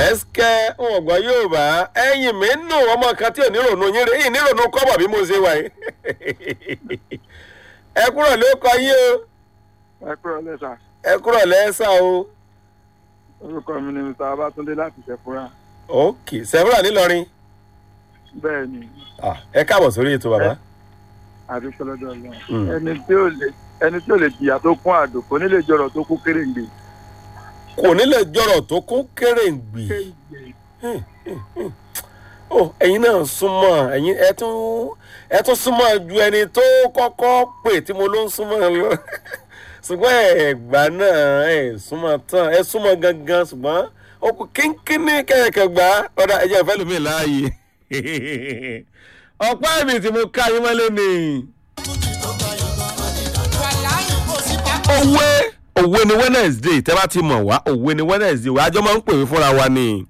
ẹsikẹ́ ọgbọ́n yóò bá ẹ̀yìn mi nù ọmọ kan tí ò ní rònú yín rè é ní rònú kọ́bọ̀ bí mo ṣe wà yìí ẹ kúrò ló kọ yín o ẹ kúrò lẹ́sà ẹ kúrò lẹ́sà o orúkọ mi ni mr abatunde láti ṣẹfúra ok sẹ́fúrà nílọrin bẹ́ẹ̀ ni Ah, ẹ káàbọ̀ sórí ètò bàbá àdúgbò lọ́dọ̀ ọlọ́run Mm. ẹni tí ò lè ẹni tí ò lè jìyà tó kún àdó kò ní lè jọrọ tó kún kéréǹgbè. kò ní lè jọrọ̀ tó kún kéré-ń-gbì ó ẹ̀yin náà súnmọ́ ẹ̀yin ẹ tún ẹ tún súnmọ́ ju ẹni tó kọ́kọ́ pè tí mo ló ń súnmọ́ lọ ṣùgbọ́n ẹ̀gbá náà ẹ̀ súnmọ́ tán ẹ súnmọ́ gangan ṣùgbọ́n ó kú kínkínní kẹ̀kẹ́ gbà ọ̀dà ẹ̀jẹ̀ ìfẹ́ lómi láàyè ọ̀pá ẹ̀mí tí mo ká yín mọ́lẹ́ ni òwe òwe ni wednesday tẹ́ bá ti mọ̀ wá òwe ni wednesday wá àjọ máa ń pè mí fúnra wa ni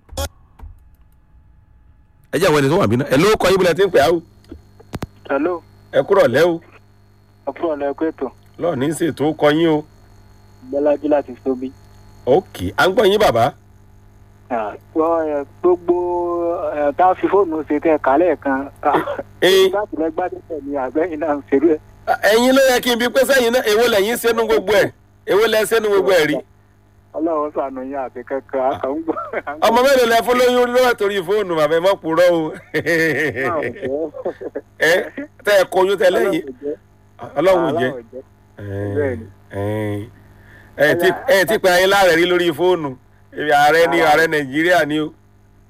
ẹ jẹ́ àwọn ẹni tó wà mí náà ẹ ló kọ yín bílẹ̀ tí ń pè á o hello ẹ kúrọ̀ lẹ́ o ọkùnrin ọ̀la ẹ̀kọ́ ètò lọ́ọ̀ ní í ṣètò kọ yín o bọ́lájú láti tóbi. ok à ń gbọ́ yín bàbá gbogbo tá a fi fóònù ṣe tẹ kálẹ̀ kan ẹyin láti lẹ gbádùn ní àgbẹ̀yìn náà ń ṣerú ẹ̀. ẹyin ló yẹ kí n bí pé sẹ́yìn náà èwo lẹ́yìn sẹ́nu gbogbo ẹ̀ èwo lẹ́ sẹ́nu gbogbo ẹ̀ rí ọlọ́run sànù yín àti kankan àkàngbọ́. ọmọ mélòó lẹ fún lóyún lọ́wọ́ torí fóònù bàbá ẹ mọ̀ purọ́ o ẹ tẹ ẹ kọyún tẹ lẹ́yìn ọlọ́run ò jẹ́ Bẹ́ẹ̀ni. ẹ ti ẹ ti pe ayé láàrẹ rí lórí fóònù ibi ààrẹ ní ààrẹ nàìjíríà ni o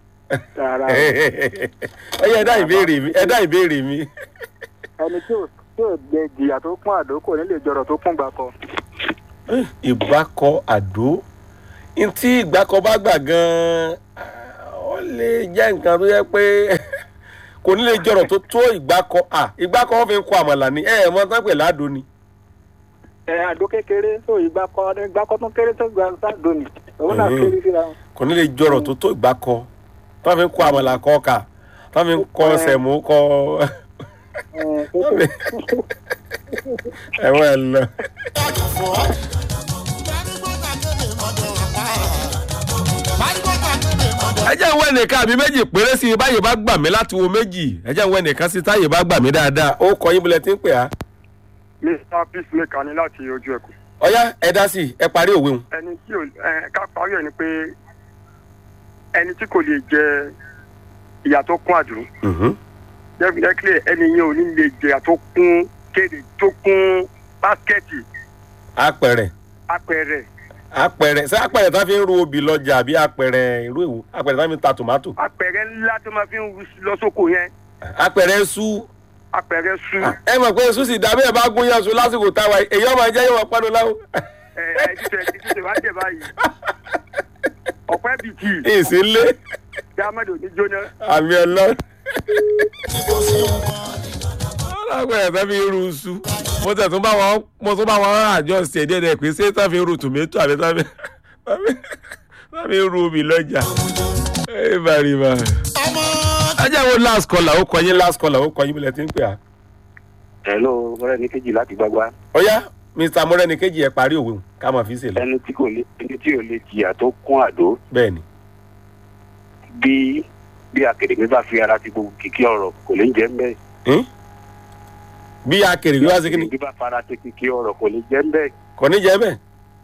ẹ yẹ ẹ dá ìbéèrè mi ẹ dá ìbéèrè mi ẹni tí ò tí ò gbẹ jìyà tó kún àdó kò ní lè jọrọ tó kún gbàkọ. ìgbákọ àdó ntí ìgbákọ bá gbà gan ó lè jẹ́ nǹkan tó yẹ pé kò ní lè jọrọ̀ tó tó ìgbákọ à ìgbákọ wọn fi ń kọ àmàlà ni ẹ ẹ mọ tán pè ládùú ni ẹ àdó kékeré tó ìgbàkọ ìgbàkọ tó kéré tó gbà sádò ni òun náà Mhm. kéré síra wọn. kò ní lè jọrọ̀ tó tó ìgbákọ tán fi ń kọ àmàlà kọ ọkà tán fi ń kọ sẹ̀mú kọ Ẹ, kékeré. ẹ̀wọ̀n ẹ̀ lọ. ẹ jẹ́ ìwé nìkan àbí méjì péré sí i báyìí bá gbà mí láti wo méjì ẹ jẹ́ ìwé nìkan sí táyì bá gbà mí dáadáa ó kọ yín bulẹ̀ tí ń pè á. mr peacemaker ni láti ojú ẹkùn ọ̀yá ẹ dá sí i ẹ parí òwe wọn. ẹni tí ò ẹ ká parí ẹ ni pé ẹni tí kò lè jẹ ìyà tó kún àdúró definitely ẹni yẹn ò ní lè jẹ ìyà tó kún kéde tó kún báskẹ́ẹ̀tì apẹ̀rẹ̀ apẹ̀rẹ̀ apẹ̀rẹ̀ ṣé apẹ̀rẹ̀ tá fi ń ru obì lọ́jà àbí apẹ̀rẹ̀ irú èwo apẹ̀rẹ̀ tá fi ń ta tòmátò apẹ̀rẹ̀ ńlá tó máa fi ń lọ sóko yẹn apẹ̀rẹ̀ sú apẹ̀rẹ̀ su ẹ mọ̀ pé sú sì dàbí ẹ̀ bá gún yàn sùn lásìkò táwa yìí. èyí ọmọ ẹ̀jẹ̀ yóò wọ́n pẹ́nu láwọn. ẹ ẹ jíjẹ jíjẹ wá jẹ báyìí ọ̀pẹ́ bìtì ìsínlé dámẹ́dò ní jóná. àmì ọlọ́run. ọlọ́gbọ̀n ẹ̀fẹ́ fi ru sú mo tẹ̀ tún bá wọn mo tún bá wọn àjọ ṣe díẹ̀ díẹ̀ pé ṣé tá fi ru tòmẹ́tò àbí tá fi tá fi ru obì lọ́jà. ẹ bàrí bá. ẹ jẹ́ wo last caller ó kọ yín last caller ó kọ yín bílẹ̀ tí ń pè á. hello mọ́rẹ́ ní kejì láti gbagba ọ̀yá mr morẹ́ni kejì ẹ̀ parí òwe hùn ká máa fi ṣe lọ. ẹni tí kò lè ẹni tí ò lè jìyà tó kún àdó bẹ́ẹ̀ ni bí bí akèrègbè bá fi ara ti gbogbo kìkì ọ̀rọ̀ kò lè jẹ́ mbẹ́. Hmm? bí akèrè bí wá sí kíni bí bá fara ti kìkì ọ̀rọ̀ kò lè jẹ́ mbẹ́. kò ní jẹ́ bẹ́ẹ̀.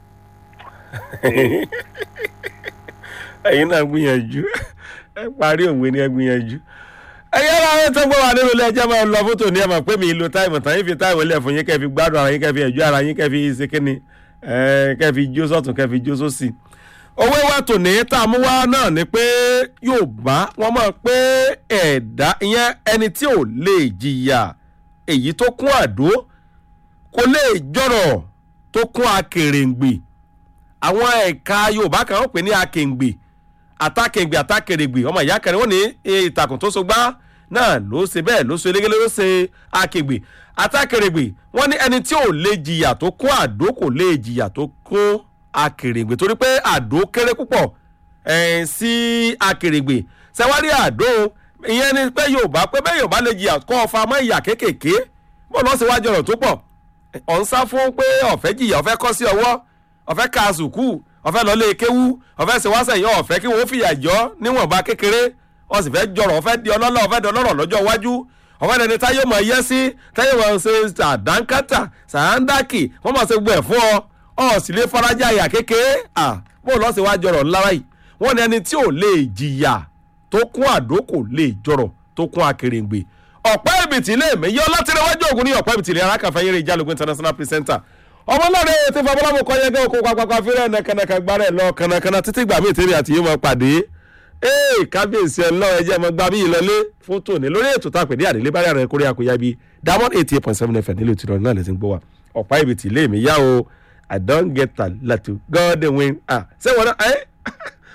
ẹ̀yin náà gbìyànjú ẹ parí òwe ni ẹ gbìyànjú. ẹ̀yin ara wọn tó gbọ́ wà nínú ilé ẹjọ́ máa ń lọ fótó ní ẹ̀ mọ̀ pé mi lo táìmù tán yín fi táìmù lẹ̀ fún yín kẹ́ fi gbádùn ara yín kẹ́ fi ẹ̀jú ara yín kẹ́ fi ṣe kíni ẹ̀, kẹ́ fi jó sọ̀tún kẹ́ fi jó sósì. owó wa tò ní tá a mú wá náà ni pé Yorùbá wọ́n mọ̀ pé ẹ̀dá ìyẹn ẹni tí ò lè jìyà èyí tó kún àdó kò lè jọ̀rọ̀ tó kún akèrèǹgbè àwọn ẹ̀ka yorùbá kan ó pè ní akèǹgbè àtàkèǹgbè àtàkèrègbè ọmọ ìyá kẹrin wọn ní ìtàkùn tó so gbá náà ló ṣe bẹ́ẹ̀ ló ṣe elégélé ló ṣe akèǹgbè àtàkèrègbè wọn ní ẹni tí ò lè jìyà tó kún àdó kò lè jìyà tó kún akèrègbè torí pé àdó kéré púpọ̀ eh, sí akèrègbè ṣẹwárí àdó ìyẹn ni pé yorùbá pé bẹ́ẹ̀ yorùbá lè jìyà kọ́ ọ̀fà mọ́ ìyà kéékèèké bó lọ́ọ́ ṣe wájú ọ̀rọ̀ tó pọ̀ ọ̀ ń sá fún pé ọ̀fẹ́ jìyà ọ̀fẹ́ kọ́ sí ọwọ́ ọ̀fẹ́ ka sùkú ọ̀fẹ́ lọ lé kéwú ọ̀fẹ́ ṣe wá sẹ́yìn ọ̀fẹ́ kí wọ́n fìyà jọ níwọ̀nba kékeré ó sì fẹ́ jọrọ̀ ọ̀fẹ́ di ọlọ́lá ọ̀fẹ́ di ọlọ́rọ̀ lọ́jọ́ iwájú ọ̀fẹ́ dẹni táyé mọ̀ yẹ́ sí táyé mọ̀ ṣe àdánkátà sàándákì wọ́n mọ̀ ṣe gbọ́ ẹ̀ fún ọ ọ sì lè farajá àyà kékeré à bó lọ́ sí wá jọrọ̀ ńlá báyìí wọ́n ní ẹni tí ò lè jìyà tó kún àdó kò lè jọrọ̀ tó kún akèrèǹgbè ọ̀pẹ́ ìbìtì ilé mi yọ látìrẹwájú ògùn ní ọ̀pẹ́ ìbìtì ilé arákàfẹ́ yẹrẹ ìjálógún international presenter ọmọláre tí fọwọ́lámù kọ́ yẹn gẹ́gẹ́ kó pápákọ̀ fírẹ̀ nàkànàkà gbára ẹ̀ lọ kànàkànà títí gbà mí ìtẹ́rì àti yóò máa pàdé ee kábíyèsí ẹ lọ ẹjẹ mọ gbà mí ìlọlé fún tòní lórí ètò tá a pè ní àdélé bá rẹ̀ kórè àkóyá bíi diamond eighty eight point seven fm nílùú tìrọ̀ náà lè ti ń gbọ́ wa ọ̀pá ìbìtì ilé mi yá o i don get talent to god dey win ah ṣé wọn náà ẹ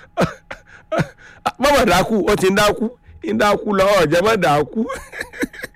mọ̀mọ́ dákú ó ti ń dákú ń dákú lọ́wọ́ ọ̀jẹ̀ mọ́ dákú.